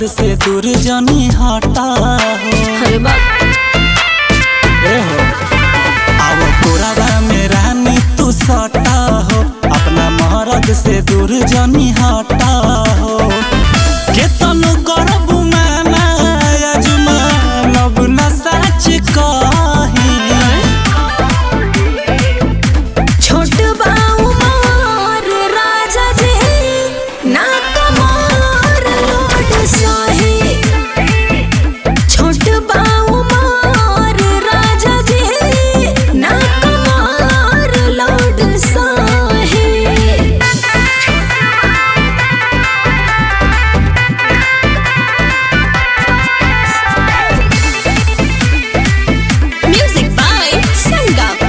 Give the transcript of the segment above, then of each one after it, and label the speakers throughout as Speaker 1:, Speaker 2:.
Speaker 1: से दूर जनी हटा हो
Speaker 2: अरे बाप
Speaker 1: ए हो अब कोराबा में रानी तू सटा हो अपना मरद से दूर जनी हटा हो केतन करबू माना अजुमा नब न सच कही
Speaker 2: छोट बाऊ मोर राजा जी ना कमर लोट सही छोट बाऊ मोर राजा जी ना कमर लोट सही Music by Sangam.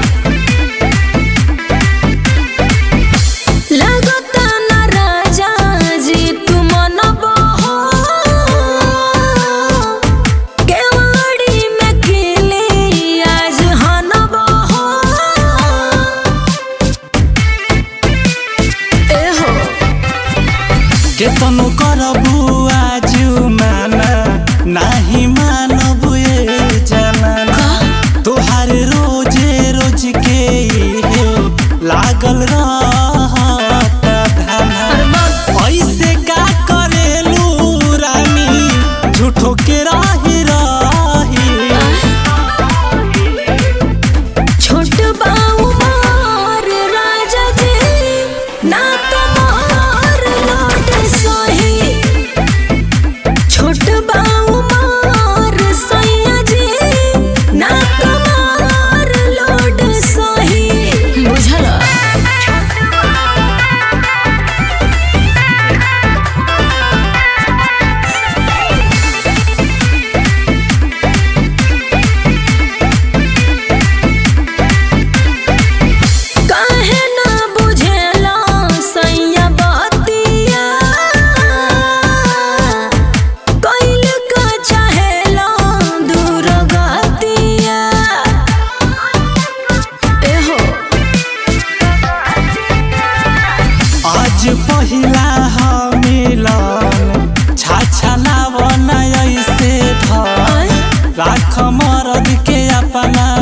Speaker 2: लगता न राजा जी तुम न बहो केवाड़ी में खिली आज हन बहो एहो
Speaker 1: केतन करबू आजु माना नाही मानबू ए जमाना तोहार रोजे रोज के इहे लागल रहत धाना ऐसे का करेलू रानी झूठो के राही राही
Speaker 2: छोट बाऊ मोर राजा जी ना कमर लोट सही छोट बाऊ मोर सैया जी ना कमर लोट सही बुझल काहे ना बुझेला सैया बतिया कैल का चाहेला दूर गतिया एहो
Speaker 1: आज पहिला ह मिलन छाछा लावन ऐसे धर राख मरद के अपना